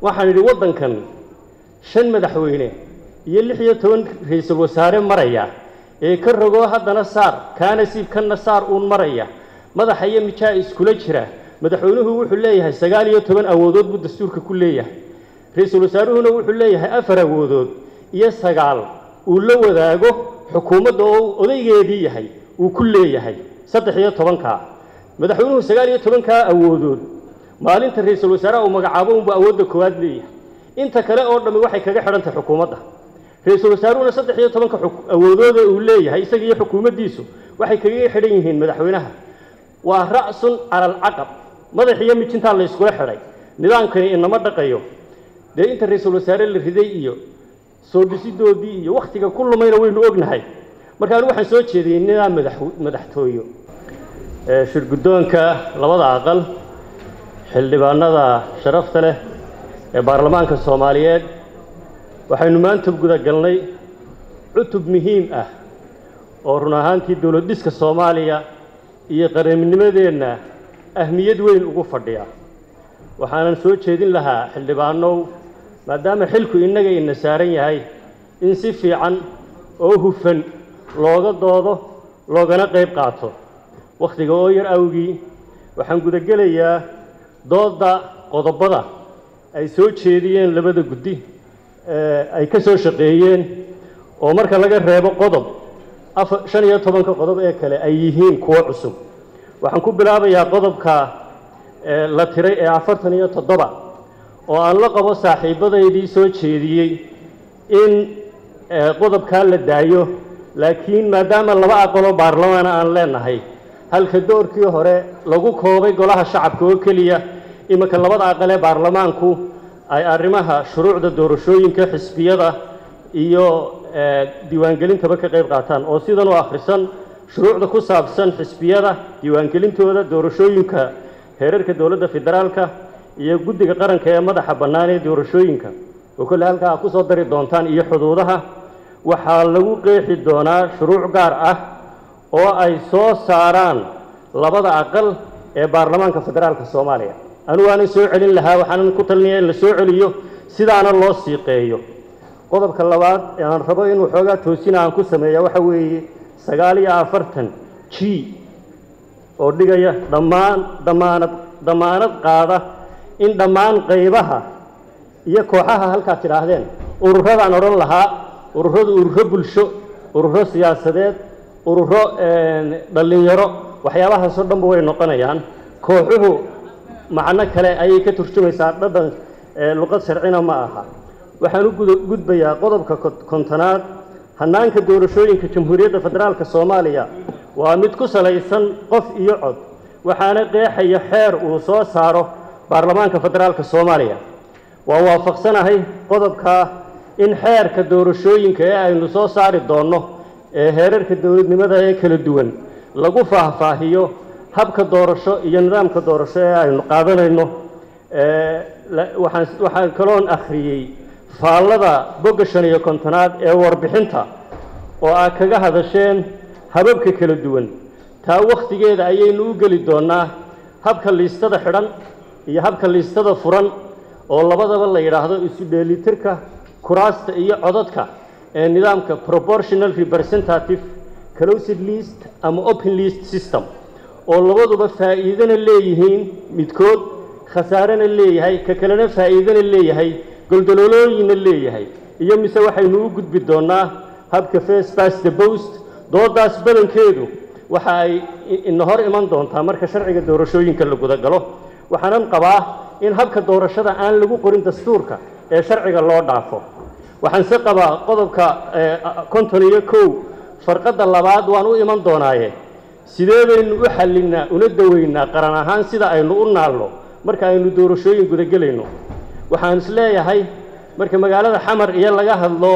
waxaan idhi waddankan shan madaxweyne iyo lix iyo toban ra-iisul wasaare maraya ee ka rogoo haddana saar kaana siib kanna saar uun maraya madaxa iyo mijaa iskula jira madaxweynuhu wuxuu leeyahay sagaal iyo toban awoodood buu dastuurka ku leeyahay ra-iisul wasaaruhuna wuxuu leeyahay afar awoodood iyo sagaal uu la wadaago xukuumadda oo odaygeedii yahay uu ku leeyahay saddex iyo tobankaa madaxweynuhu sagaal iyo tobankaa awoodood maalinta ra-iisul wasaaraha uu magacaabo unbuu awoodda koowaad leeyahay inta kale oo dhammi waxay kaga xidhantahay xukuumadda ra-iisul wasaaruhuna saddex iyo tobanka awoodooda uu leeyahay isaga iyo xukuumaddiisu waxay kaga xidhan yihiin madaxweynaha waa ra'sun cala alcaqab madax iyo mijintaa la yskula xidhay nidaamkani inama dhaqayo dee inta ra-iisul wasaare la riday iyo soo dhisidoodii iyo wakhtiga ku lumayna waynu ognahay marka anigu waxaan soo jeediyey nidaam madax madaxtooyo shirguddoonka labada aqal xildhibaanada sharafta leh ee baarlamaanka soomaaliyeed waxaynu maanta guda galnay cutub muhiim ah oo run ahaantii dowlad dhiska soomaaliya iyo qarannimadeenna ahmiyad weyn ugu fadhiya waxaanan soo jeedin lahaa xildhibaanow maadaama xilku innaga ina saaran yahay in si fiican oo hufan looga doodo loogana qayb qaato wakhtiga oo yar awgii waxaan gudagelayaa doodda qodobada ay soo jeediyeen labada guddi ay ka soo shaqeeyeen oo marka laga reebo qodob afa shan iyo tobanka qodob ee kale ay yihiin kuwo cusub waxaan ku bilaabayaa qodobka la tiray ee afartan iyo toddoba oo aan la qabo saaxiibadaydii soo jeediyey in qodobkaa la daayo laakiin maadaama laba aqaloo baarlamaana aan leenahay halka doorkii hore lagu koobay golaha shacabka oo keliya iminka labada aqal ee baarlamaanku ay arrimaha shuruucda doorashooyinka xisbiyada iyo diiwaangelintaba ka qayb qaataan oo sidan u akhrisan shuruucda ku saabsan xisbiyada diiwaangelintooda doorashooyinka heerarka dowladda federaalka iyo guddiga qaranka ee madaxa bannaan ee doorashooyinka oo kolle halkaa ku soo dari doontaan iyo xuduudaha waxaa lagu qeexi doonaa shuruuc gaar ah oo ay soo saaraan labada aqal ee baarlamaanka federaalka soomaaliya anugu aanan soo celin lahaa waxaanan ku talinaya in la soo celiyo sidaana loo siiqeeyo qodobka labaad ee aan rabo inuu xoogaa toosina aan ku sameeya waxa weeye sagaal iyo afartan g oo dhigaya dhammaan damaanad damaanad qaada in dhammaan qaybaha iyo kooxaha halkaad tidhaahdeen ururadaan odhan lahaa ururadu ururo bulsho ururo siyaasadeed ururo dhallinyaro waxyaabahaasoo dhanba way noqonayaan kooxuhu macno kale ayay ka turjumaysaa dhadhan luqad sharcina ma aha waxaan u gudbayaa qodobka kontonaad hannaanka doorashooyinka jamhuuriyadda federaalka soomaaliya waa mid ku salaysan qof iyo cod waxaana qeexaya xeer uu soo saaro baarlamaanka federaalka soomaaliya waa waafaqsanahay qodobkaa in xeerka doorashooyinka ee aynu soo saari doonno ee heerarka dowladnimada ee kala duwan lagu faahfaahiyo habka doorasho iyo nidaamka doorasho ee aynu qaadanayno waxaan waxaan kaloon akhriyey faallada bogga shan iyo kontonaad ee warbixinta oo aad kaga hadasheen hababka kala duwan taa wakhtigeeda ayaynu u geli doonnaa habka liistada xidhan iyo habka liistada furan oo labadaba la yidhaahdo isu dheelitirka kuraasta iyo codadka ee nidaamka proportional representative closed list ama open list system oo labaduba faa'iidana leeyihiin midkood khasaarena leeyahay ka kalena faa'iidana leeyahay goldololooyinna leeyahay iyo mise waxaynu u gudbi doonnaa habka face past the post doodaas badankeedu waxa ay ina hor iman doontaa marka sharciga doorashooyinka la gudagalo waxaanan qabaa in habka doorashada aan lagu qorin dastuurka ee sharciga loo dhaafo waxaan se qabaa qodobka konton iyo kow farqadda labaad waan u iman doonaaye sidee baynu u xallinnaa una daweynaa qaran ahaan sida aynu u naalno marka aynu doorashooyin gudagelayno waxaan is leeyahay marka magaalada xamar iyo laga hadlo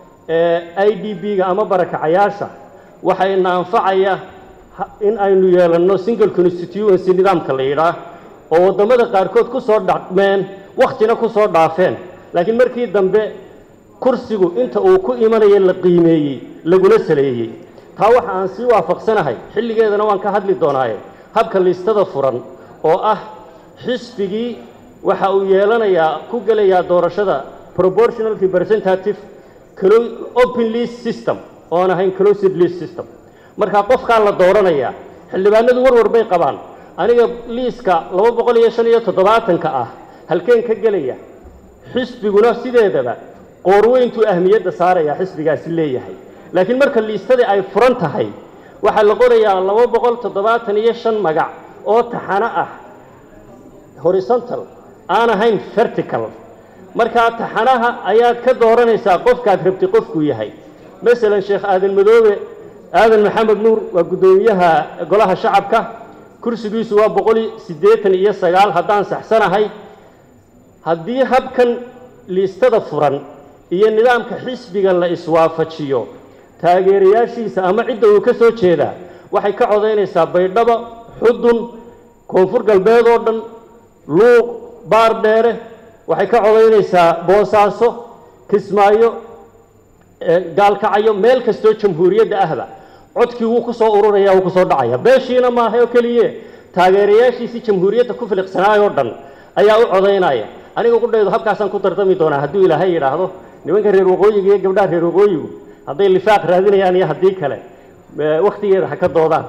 i d b-ga ama barakacayaasha waxayna anfacaya in aynu yeelanno single constituency nidaamka la yidhaah oo waddamada qaarkood ku soo dhaqmeen wakhtina ku soo dhaafeen laakiin markii dambe kursigu inta uu ku imanaya la qiimeeyey laguna saleeyey taa waxa aan sii waafaqsanahay xilligeedana waan ka hadli doonaaye habka liistada furan oo ah xisbigii waxa uu yeelanayaa ku gelayaa doorashada proportional representative open list system oon ahayn closed list system markaa qofkaa la dooranayaa xildhibaanadu warwar bay qabaan aniga liiska laba boqol iyo shan iyo toddobaatanka ah halkeen ka gelaya xisbiguna sideedaba qoorweyntuu ahmiyadda saaraya xisbigaasi leeyahay laakiin marka liistadii ay furan tahay waxaa la qorayaa laba boqol toddobaatan iyo shan magac oo taxano ah horizontal aan ahayn vertical markaa taxanaha ayaad ka dooranaysaa qofkaad rabtay qofkuu yahay masalan sheekh aadan madoobe aadan maxamed nuur waa guddoomiyaha golaha shacabka kursigiisu waa boqol siddeetan iyo sagaal haddaan saxsanahay haddii habkan liistada furan iyo nidaamka xisbiga la iswaafajiyo taageerayaashiisa ama cidda uu ka soo jeedaa waxay ka codaynaysaa baydhabo xudun koonfur galbeed oo dhan luuq baar dheere waxay ka codaynaysaa boosaaso kismaayo gaalkacyo meel kastoo jamhuuriyadda ahba codkii wuu ku soo ururaya wuu ku soo dhacaya beeshiina maaha oo keliye taageerayaashiisii jamhuuriyadda ku filiqsanaayoo dhan ayaa u codaynaya aniga qudhaydu habkaasaan ku tartami doonaa hadduu ilaahay yidhaahdo nimanka reer waqooyiga iyo gabdhaha reer waqooyigu hadday lifaaq raadinayaan iyo haddii kale wakhtigeeda ha ka doodaan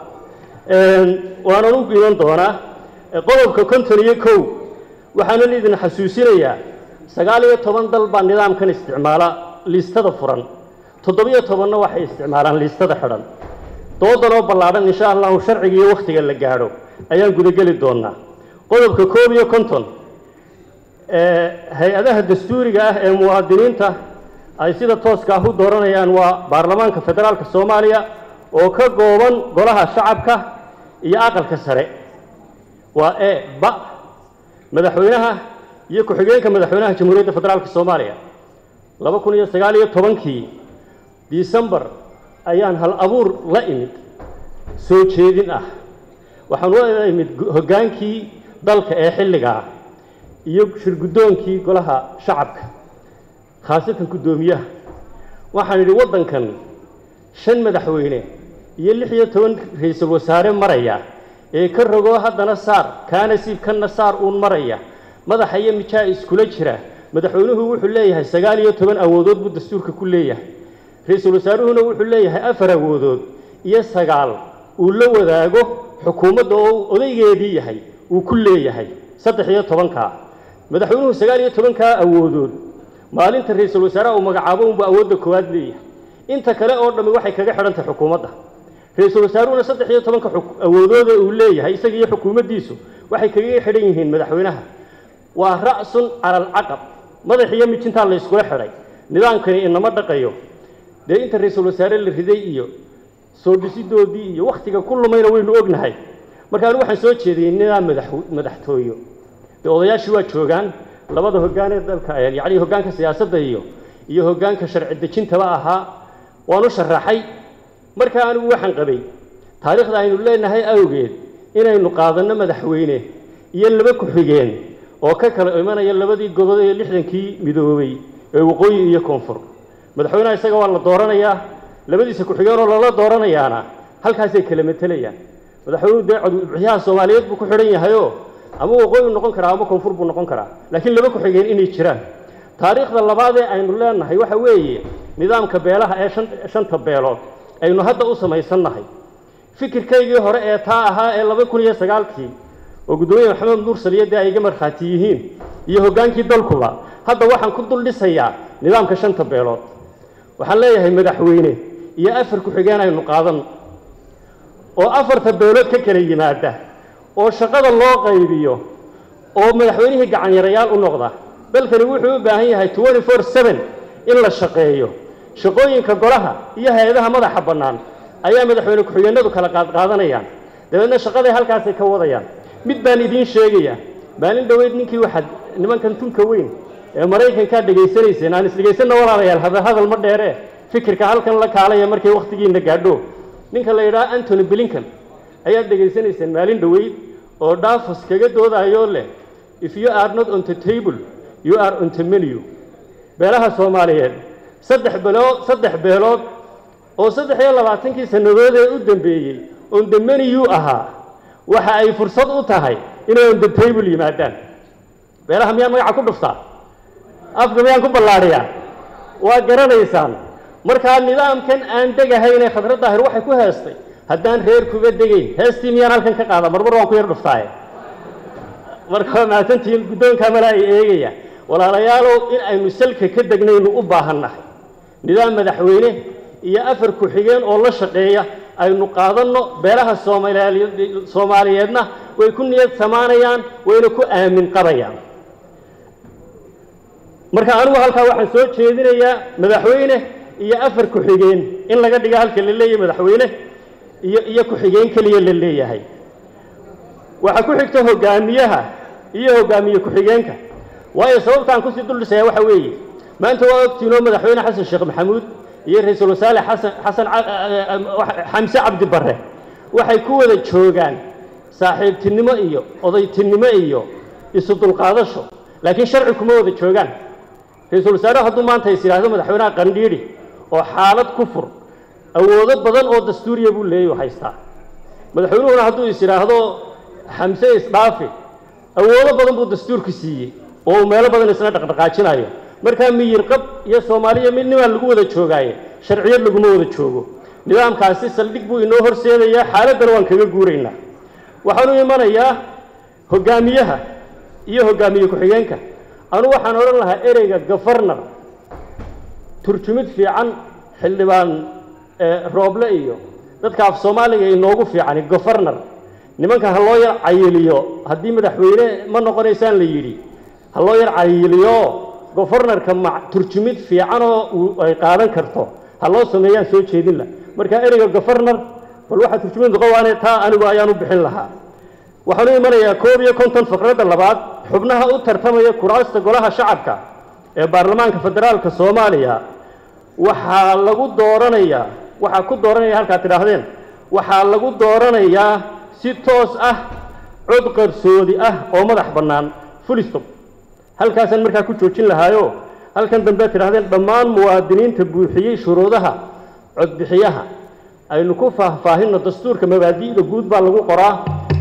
waanan u iman doonaa qodobka konton iyo kow waxaanan idin xasuusinayaa sagaal iyo toban dal baa nidaamkan isticmaala liistada furan toddobiyo tobanna waxay isticmaalaan liistada xidhan doodan oo ballaadhan insha allahu sharciga iyo wakhtiga la gaadho ayaan gudageli doonaa qodobka koob iyo konton hay-adaha dastuuriga ah ee muwaadiniinta ay sida tooska ah u dooranayaan waa baarlamaanka federaalka soomaaliya oo ka gooban golaha shacabka iyo aqalka sare waa e ba madaxweynaha iyo ku-xigeenka madaxweynaha jamhuuriyadda federaalka soomaaliya laba kun iyo sagaal iyo tobankii disembar ayaan hal abuur la imid soo jeedin ah waxaan u imid hoggaankii dalka ee xilligaa iyo shirguddoonkii golaha shacabka khaasatan guddoomiyaha waxaan idhi waddankan shan madaxweyne iyo lix iyo toban ra-iisul wasaare maraya ee ka rogoo haddana saar kaana siib kanna saar uun maraya madaxa iyo mijaa iskula jira madaxweynuhu wuxuu leeyahay sagaal iyo toban awoodood buu dastuurka ku leeyahay ra-iisul wasaaruhuna wuxuu leeyahay afar awoodood iyo sagaal uu la wadaago xukuumadda oo odaygeedii yahay uu ku leeyahay saddex iyo tobankaa madaxweynuhu sagaal iyo tobankaa awoodood maalinta ra-iisul wasaaraha uu magacaabo unbuu awoodda koowaad leeyahay inta kale oo dhammi waxay kaga xidhantahay xukuumadda ra-iisul wasaaruhuna saddex iyo tobanka awoodooda uu leeyahay isaga iyo xukuumaddiisu waxay kaga xidhan yihiin madaxweynaha waa ra'sun cala alcaqab madax iyo mijintaa la yskula xidhay nidaamkani inama dhaqayo dee inta ra-iisul wasaare la riday iyo soo dhisidoodii iyo wakhtiga ku lumayna waynu ognahay marka anigu waxaan soo jeediyey nidaam madax madaxtooyo dee odayaashii waa joogaan labada hoggaan ee dalka yacni hoggaanka siyaasadda iyo iyo hoggaanka sharci dejintaba ahaa waan u sharaxay markaa anigu waxaan qabay taariikhda aynu leenahay awgeed inaynu qaadanno madaxweyne iyo laba ku-xigeen oo ka kala imanaya labadii godod ee lixdankii midoobay ee waqooyi iyo koonfur madaxweynaha isaga waa la dooranayaa labadiisa ku-xigeenoo lala dooranayaana halkaasay kala matelayaan madaxweynuhu dee codbixiyaha soomaaliyeed buu ku xidhan yahayoo ama waqooyi noqon karaa ama koonfur buu noqon karaa laakiin laba ku-xigeen inay jiraan taariikhda labaadee aynu leenahay waxa weeye nidaamka beelaha ee shanta beelood aynu hadda u samaysannahay fikirkaygii hore ee taa ahaa ee laba kun iyo sagaalkii oo guddoomiye maxamed nuur saliyadii ay iga markhaati yihiin iyo hoggaankii dalkuba hadda waxaan ku dul dhisayaa nidaamka shanta beelood waxaan leeyahay madaxweyne iyo afar ku-xigeen aynu qaadan oo afarta beelood ka kala yimaada oo shaqada loo qaybiyo oo madaxweynihii gacanyarayaal u noqda dalkani wuxuu u baahan yahay twenty four seven in la shaqeeyo shaqooyinka golaha iyo hay-adaha madaxa bannaan ayaa madaxweyne ku-xigeenadu kala qaadqaadanayaan dabeedna shaqaday halkaasay ka wadayaan mid baan idiin sheegaya maalin dhoweyd ninkii waxaad nimankan tunka weyn ee maraykankaa dhegaysanayseen aan isdhegaysanna walaalayaal hada hadal ma dheere fikirka halkan la kaalaya markay wakhtigiina gaadho ninka la yidhaha antony blinkan ayaad dhegaysanayseen maalin dhoweyd oo dhaafos kaga doodayoo leh if you are not on the table you are on the menu beelaha soomaaliyeed saddex beelood saddex beelood oo saddex iyo labaatankii sannadood ee u dambeeyey on the menu ahaa waxa ay fursad u tahay inay on the table yimaadaan beelaha miyaan magaca ku dhuftaa afka miyaan ku ballaadhiyaa waa garanaysaan markaa nidaamkan aan degahayne khadra daahir waxay ku heestay haddaan reer kuga degayn heestii miyaan halkan ka qaada marmar waan ku yar dhuftaaye marka waa mahadsantihiin guddoonkaa mala ay eegaya walaalayaalow in aynu salka ka degnaynu u baahan nahay nidaam madaxweyne iyo afar ku-xigeen oo la shaqeeya aynu qaadanno beelaha soomaaliyeed soomaaliyeedna way ku niyad samaanayaan wayna ku aamin qabayaan marka anigu halkaa waxaan soo jeedinayaa madaxweyne iyo afar ku-xigeen in laga dhiga halka la leeyahay madaxweyne iyo iyo ku-xigeen keliya la leeyahay waxaa ku xigta hogaamiyaha iyo hogaamiye ku-xigeenka waayo sababtaan kusii duldhisaya waxa weeye maanta waa ogtiinoo madaxweyne xasan sheekh maxamuud iyo ra-iisul wasaare xasan xasan xamse cabdi barre waxay ku wada joogaan saaxiibtinimo iyo odaytinimo iyo isu dulqaadasho laakiin sharci kuma wada joogaan ra-iisul wasaare hadduu maanta is yidhaahdo madaxweynaha qandhiidhi oo xaalad ku fur awoodo badan oo dastuuriya buu leeyahy haystaa madaxweynuhuna hadduu is yidhaahdo xamse isdhaafi awoodo badan buu dastuurku siiyey oo uu meelo badan isna dhaqdhaqaajinayo markaa miyir qab iyo soomaaliya midnimaa lagu wada joogaaye sharciyad laguma wada joogo nidaamkaasi saldhig buu inoo horseedayaa xaaladdana waan kaga guuraynaa waxaanu imanayaa hogaamiyaha iyo hogaamiye ku-xigeenka anu waxaan odhan lahaa ereyga gofarnar turjumid fiican xildhibaan rooble iyo dadka af soomaaliga inoogu fiicani gofarnar nimanka ha loo yar cayiliyo haddii madaxweyne ma noqonaysaan la yidhi ha loo yar cayiliyo gofarnarka ma turjumid fiican oo ay qaadan karto ha loo sameeyaan soo jeedin lah marka ereyga gofarnar bal waxaa turjumid noqon waane taa anigu ayaan u bixin lahaa waxaanu imanayaa koob iyo konton faqradda labaad xubnaha u tartamaya kuraasta golaha shacabka ee baarlamaanka federaalka soomaaliya waxaa lagu dooranayaa waxaa ku dooranaya halkaad tidhaahdeen waxaa lagu dooranayaa si toos ah cod qarsoodi ah oo madax bannaan fulistop halkaasaan markaa ku joojin lahaayo halkan dambe ad tidhahdeen dhammaan muwaadiniinta buuxiyey shuruudaha codbixiyaha aynu ku faahfaahinno dastuurka mabaadi'da guud baa lagu qoraa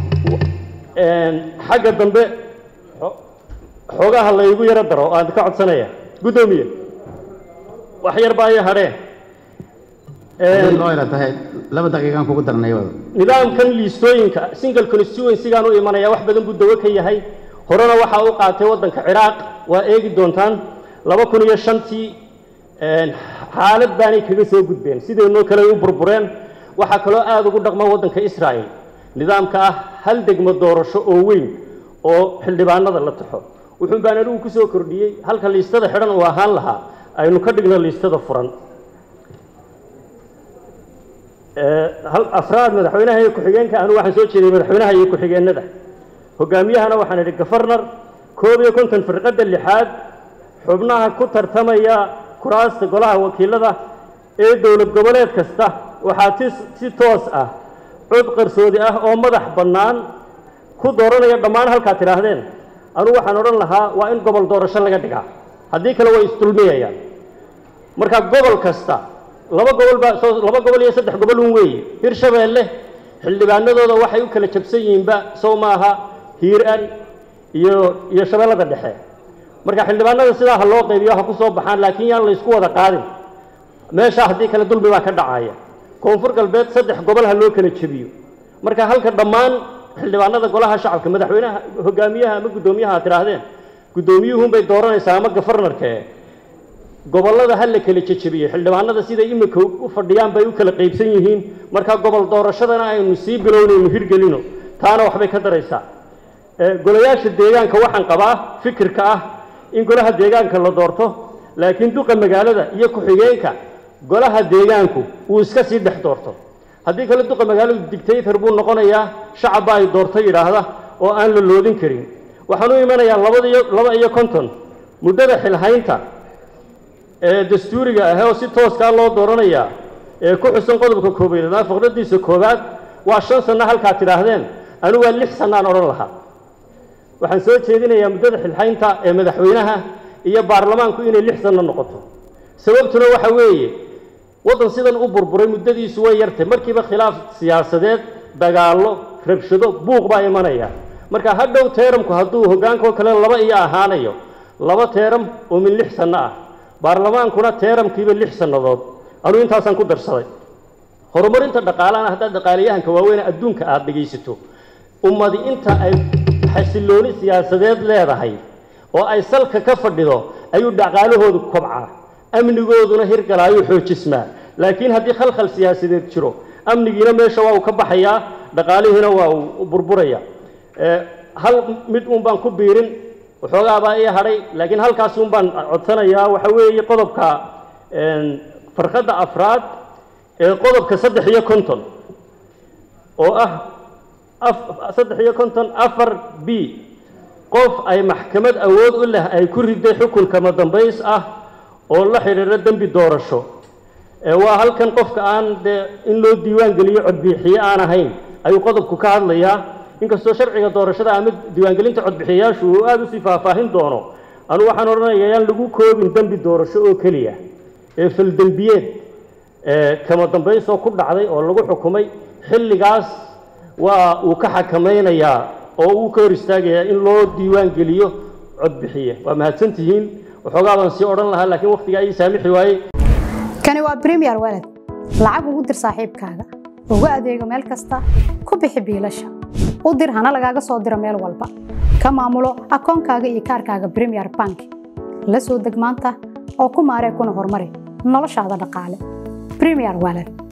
xagga dambe xoogaha laygu yaro daro oo aan ka codsanaya guddoomiye wax yar baa iyo hadheen laba daqiiqaan kugu darnay nidaamkan liistooyinka single constituencygaan u imanaya wax badan buu dawo ka yahay horena waxaa u qaatay waddanka ciraaq waa eegi doontaan laba kun iyo shantii xaalad baanay kaga soo gudbeen sidaynoo kale ay u burbureen waxaa kaloo aada ugu dhaqma waddanka israa'el nidaamka ah hal degmo doorasho oo weyn oo xildhibaanada la taxo wuxuun baan anigu ku soo kordhiyey halka liistada xidhan uu ahaan lahaa aynu ka dhigno liistada furan hal afraad madaxweynaha iyo ku-xigeenka anu waxaan soo jeediyey madaxweynaha iyo ku-xigeenada hogaamiyahana waxaan idhi gafarnar koob iyo konton firqadda lixaad xubnaha ku tartamaya kuraasta golaha wakiilada ee dowlad goboleed kasta waxaa ti si toos ah cod qarsoodi ah oo madax bannaan ku dooranaya dhammaan halkaad tidhaahdeen anugu waxaan odhan lahaa waa in gobol doorasho laga dhigaa haddii kale way isdulmiyayaan marka gobol kasta laba gobol baa soo laba gobol iyo saddex gobol un weeye hirshabeelle xildhibaanadooda waxay u kala jabsan yihiinba sow maaha hiiraan iyo iyo shabeellada dhexe marka xildhibaanada sidaa ha loo qaybiyo ha ku soo baxaan laakiin yaan la isku wada qaadin meeshaa haddii kale dulmi baa ka dhacaya koonfur galbeed saddex gobol ha loo kala jebiyo marka halka dhammaan xildhibaanada golaha shacabka madaxweynaha hogaamiyaha ama guddoomiyaha aad tidhaahdeen guddoomiyuhunbay dooranaysaa ama gafarnarkee gobollada ha la kala jejebiyey xildhibaanada siday imika u fadhiyaan bay u kala qaybsan yihiin marka gobol doorashadana aynu sii bilownaynu hirgelino taana waxbay ka daraysaa golayaasha deegaanka waxaan qabaa fikirka ah in golaha deegaanka la doorto laakiin duqa magaalada iyo ku-xigeenka golaha deegaanku uu iska sii dhex doorto haddii kale duqa magaaladu dictator buu noqonayaa shacabba ay doorto yidhaahda oo aan la loodin karin waxaan u imanayaa labadiyo laba iyo konton muddada xilhaynta ee dastuuriga ah oo si tooskaa loo dooranayaa ee ku xusan qodobka koobaynaad faqradiisa koowaad waa shan sanno halkaad tidhaahdeen anigu waa lix sannaan odhan lahaa waxaan soo jeedinayaa muddada xilhaynta ee madaxweynaha iyo baarlamaanku inay lix sanno noqoto sababtuna waxa weeye waddan sidan u burburay muddadiisu way yartay markiiba khilaaf siyaasadeed dagaallo rabshado buuq baa imanaya marka hadhow teeramku hadduu hogaankoo kale laba iyo ahaanayo laba teeram oo min lix sanno ah baarlamaankuna teeramkiiba lix sannadood anuu intaasaan ku darsaday horumarinta dhaqaalahana haddaad dhaqaalayahanka waaweyn adduunka aada dhegaysato ummadi inta ay xasilooni siyaasadeed leedahay oo ay salka ka fadhido ayuu dhaqaalahoodu kobcaa amnigooduna hirgalaayuu xoojismaa laakiin haddii khalkhal siyaasadeed jiro amnigiina meesha waa uu ka baxayaa dhaqaalihiina waa uu burburaya hal mid uun baan ku biirin waxoogaabaa ii hadhay laakiin halkaas uun baan codsanayaa waxa weeye qodobka farqadda afraad ee qodobka saddex iyo konton oo ah saddex iyo konton afar b qof ay maxkamad awood u leh ay ku riday xukun kama dambays ah oo la xidhiidho dembi doorasho waa halkan qofka aan dee in loo diiwaan geliyo codbixiye aan ahayn ayuu qodobku ka hadlayaa inkastoo sharciga doorashada ama diiwaangelinta codbixiyayaashu uu aada usii faahfaahin doono anu waxaan odhanayaa yaan lagu koobin dembi doorasho oo keliya ee faldembiyeed kama dambaysoo ku dhacday oo lagu xukumay xilligaas waa uu ka xakamaynayaa oo uu ka hor istaagayaa in loo diiwaan geliyo codbixiye waa mahadsantihiin waxoogaa baan sii odhan lahaa laakiin waqtigaa ii saamixi waayey kani waa premier walad lacag ugu dir saaxiibkaaga ugu adeego meel kasta ku bixi biilasha u dir hana lagaaga soo diro meel walba ka maamulo akoonkaaga iyo kaarkaaga premier bank la soo deg maanta oo ku maaree kuna horumari noloshaada dhaqaale premier walad